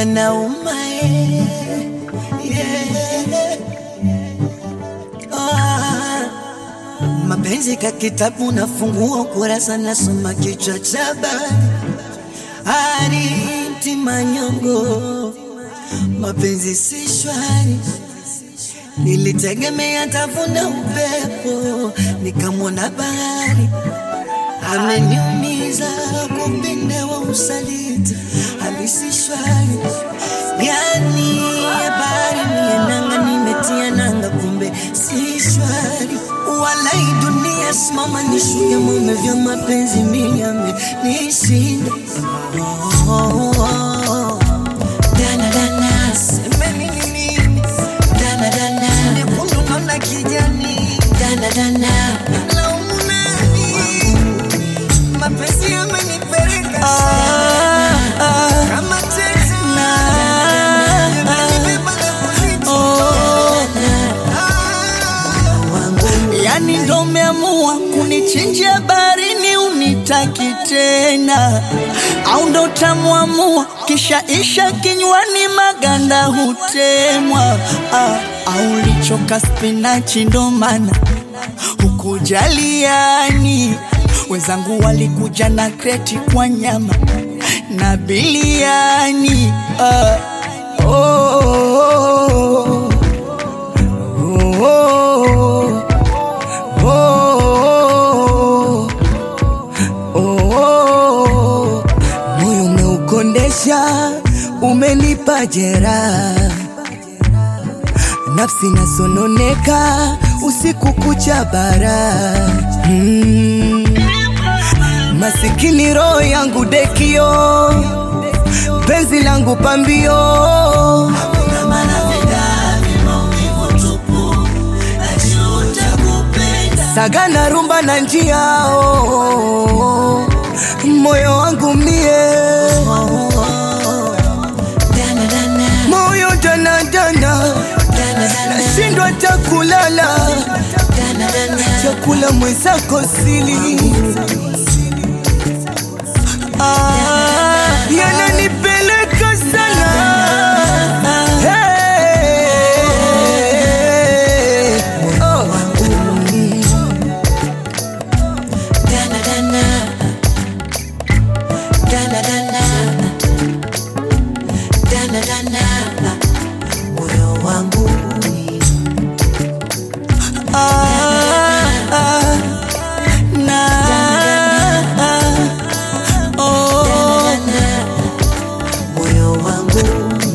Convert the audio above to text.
yanauma eh. yeah. Ah, mapenzi ka kitabu nafungua kurasa nasoma kichwa cha habari Arinti manyongo mapenzi si shwari nilitegemea tavuna upepo nikamwona bahari ameniumiza kupinde wa usaliti halisi shwari yani habari nienanga nimetia nanga kumbe si shwari walai dunia simama nishuke mume vya mapenzi miame nishinda oh, oh, oh. Dana, dana, semeni ni nini? Dana, dana, nyekundu naona kijani. Dana, dana, laumu nani? Mapenzi yamenipeleka kama teksi yamenibeba na kunitoa. Yani ndo umeamua kunichinjia barini unitaki tena, au ndo tamwamua kisha isha kinywani maganda hutemwa, ah, au lichoka spinachi ndo maana hukujaliani. Wenzangu walikuja na kreti kwa nyama na biliani ah, oh, oh, oh, oh. Oh, oh, oh, moyo umeukondesha, umenipa jeraha, nafsi nasononeka usiku kucha bara mm. Masikini roho yangu dekio, penzi langu pambio Hakuna maana vidani, maumivu tupu, najuta kupenda. sagana rumba na njia oh, oh, oh. moyo wangu mie Dana, dana, moyo danadana dana, dana, nashindwa hata kulala dana, dana. chakula mwenzako sili ah, yananipeleka sana hey. oh. Dana, dana. Dana, dana. Dana, dana. Moyo wangu Ah, ah, na, ah, oh. moyo wangu